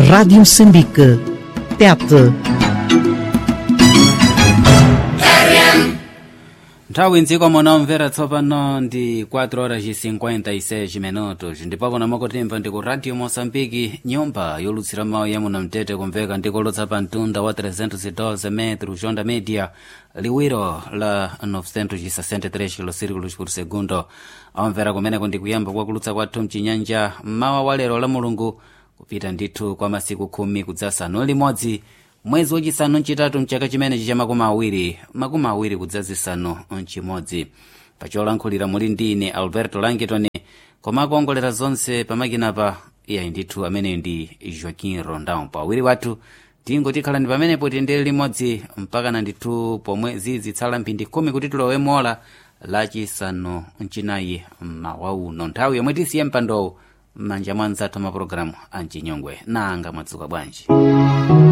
Rádio Moçambique. Tete. nthawi mdziko munomvera tsopano ndi 4 horas e 56 minutos ndipo pano makutimva ndi ku radio moçambike nyumba yolutsira mawu ya munamtete kumveka ndikolotsa pa mtunda wa 312 metro jonda media liwiro la 963 kilosirikulos por segundo amvera kumeneko ndi kuyamba kwakulutsa kwathu mchinyanja mmawa wa lero la mulungu kupita ndithu kwa masiku khumi kudzasanu limodzi mwezi wachisanu mchitatu mchaka chimenechi cha makumi awiri makumi awiri kudzazisanu mchimodzi pacholankhulira muli ndi ine alberto langitoni koma akuongolera zonse pamakinapa iyayi ndithu amene ndi joaquin rondão pawiri wathu tingotikhalani pamenepo tiyendere limodzi mpaka na ndithu pomwe zizitsala mphindi khumi kuti tilowe mola lachisanu mchinayi mmawa uno nthawi yomwe tisiye mpandowu m'manja mwa anzathu amapulogalamu amchinyongwe nanga mwadzuka bwanji